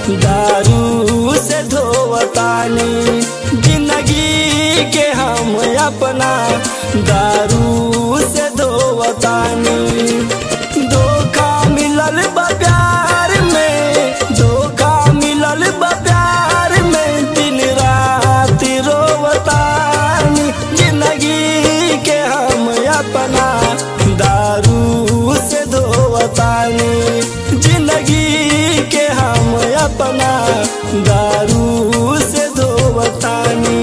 दारू से धोवतानी जिंदगी के हम अपना दारू से धोवतानी धोखा मिलल बा प्यार में धोखा मिलल बा प्यार में दिन रात रोवतानी जिंदगी के हम अपना दारू से धोवतानी जिंदगी के हम अपना दारू से धोवतानी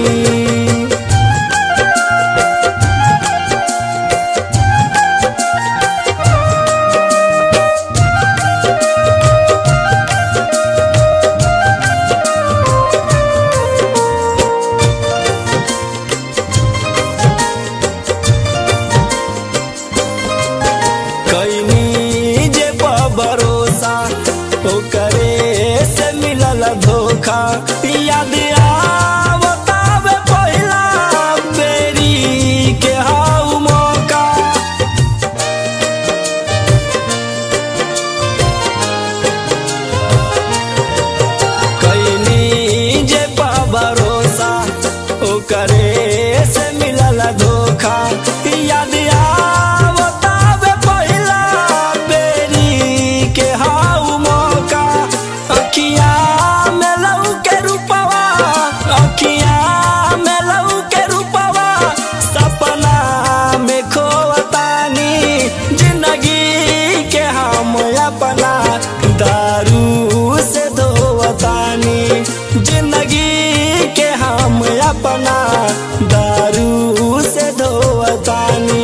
कैनी जे पर भरोसा ओकरे से मिलल धोखा याद आवतावे पहिला बेरी के हाउ मौका कैनी जे पा भरोसा ओकरे से मिलल धोखा याद आवतावे पहिला बेरी के हाउ मौका अखिया में लऊ के रूपवा अखिया में लऊ के रूपवा सपना में खोवतानी जिंदगी के हम अपना दारू से धोवतानी जिंदगी के हम अपना दारू से धोवतानी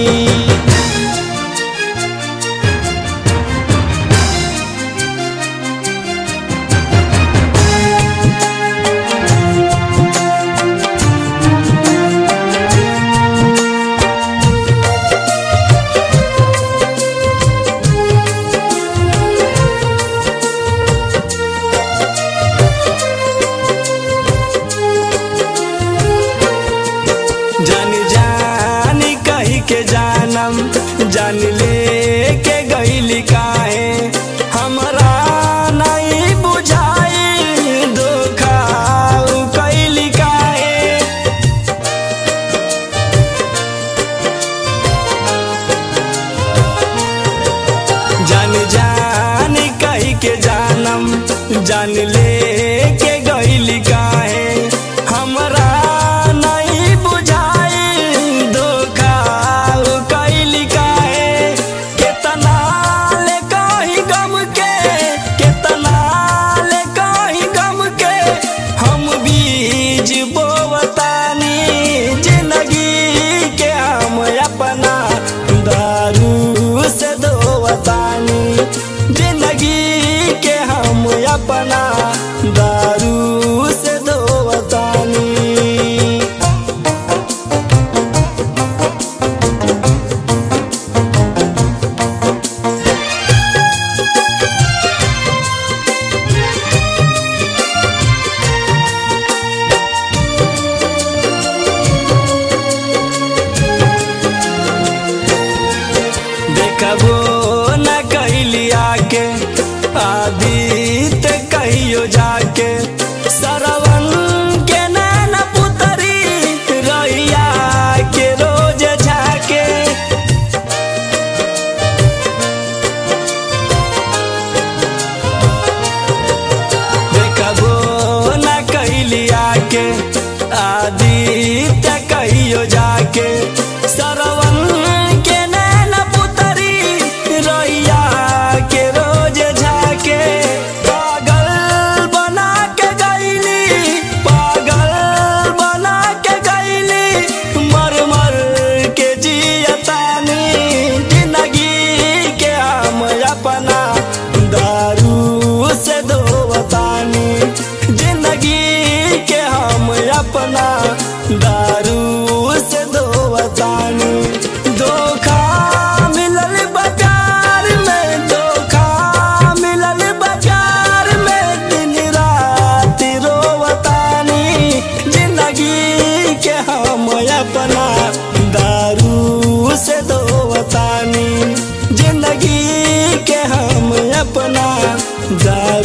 जान जान कही के जानम जान ले के गईली काहे हमरा नहीं बुझाई धोखा उ कैली काहे जान जान कही के जानम जान ले के गईली काहे हमरा नहीं बुझाई धोखा उ कैली काहे केतना ले कही गम के केतना ले कही गम के हम बीज बोवतानी जिंदगी के हम अपना दारू से धोवतानी जिंदगी के हम अपना दारू से धोवतानी देखबो न कैली आके आदित्य कहियो जाके सरवन के नैन पुतरी रैया के रोज झाके देखबो न कैली आके आदित्य कहियो जाके सरवन के नैन पुतरी रैया के रोज झाके पागल बना के गईली पागल बना के गईली मर मर के जियतानी जिंदगी के हम अपना दारू से धोवतानी जिंदगी के हम अपना दारू से धोवतानी धोखा मिलल बा प्यार में धोखा मिलल बा प्यार में दिन रात रोवतानी जिंदगी के हम अपना दारू से धोवतानी जिंदगी के हम अपना दारू